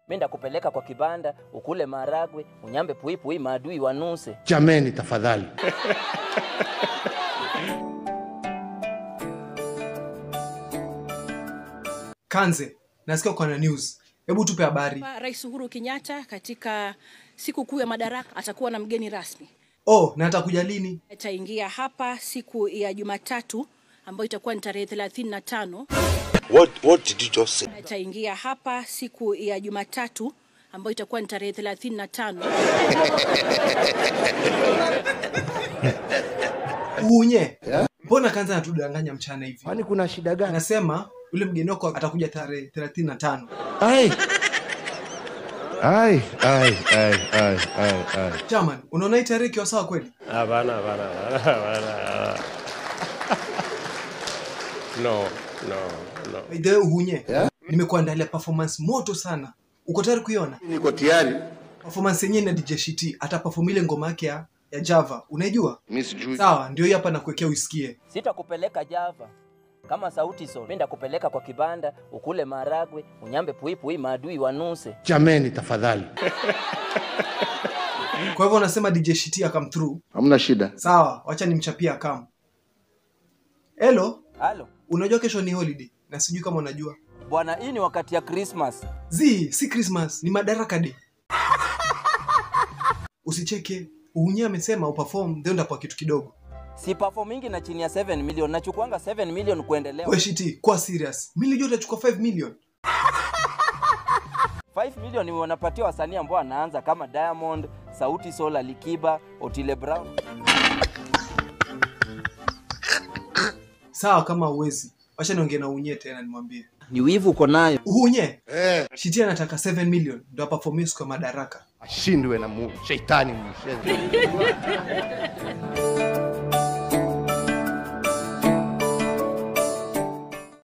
mi ndakupeleka kwa kibanda ukule maragwe unyambe puipui maadui wanuse Jameni, tafadhali. Kanze, nasikia uko na news. Hebu tupe habari. Rais Uhuru Kenyatta katika siku kuu ya madaraka atakuwa na mgeni rasmi. Oh, na atakuja lini? Ataingia hapa siku ya Jumatatu ambayo itakuwa ni tarehe 35. What, what did you just say? Ataingia hapa siku ya Jumatatu ambayo itakuwa ni tarehe 35. Uunye. Mbona Kanze anatudanganya mchana hivi? Kwani kuna shida gani? Anasema yule mgeni wako atakuja tarehe 35. Ai. Ai, ai, ai, ai, ai, ai. Chairman, unaona hii tarehe ikiwa sawa kweli? Hapana, hapana, hapana, hapana. No, no, no. By the way, Uhunye. Nimekuandalia performance moto sana. Uko tayari kuiona? Niko tayari. Performance yenyewe na DJ Shiti ataperform ile ngoma yake ya, ya Java. Unaijua? Mimi sijui. Sawa, ndio hii hapa nakuwekea uisikie. sitakupeleka java kama sauti sol mi ndakupeleka kwa kibanda ukule maragwe unyambe puipui maadui wanuse Jameni, tafadhali. Kwa hivyo unasema DJ Shiti akam through. Hamna shida. Sawa, wacha nimchapie akam. Hello, halo unajua kesho ni holiday na sijui kama unajua. bwana hii ni wakati ya krismas Zi, si Christmas, ni Madaraka Day. Usicheke. Uhunye amesema uperform then utapewa kitu kidogo. si performingi na chini ya 7 million nachukuanga 7 million kuendelea We Shiti, kwa serious. Mimi nilijua utachukua 5 million. 5 million ni wanapatia wasanii ambao wanaanza kama diamond sauti sol alikiba otile brown Sawa kama uwezi. Wacha niongee na Uhunye tena nimwambie. ni wivu uko nayo Uhunye. Eh. Shiti anataka 7 million ndio aperform siku ya Madaraka. Ashindwe na mu shetani mshenzi.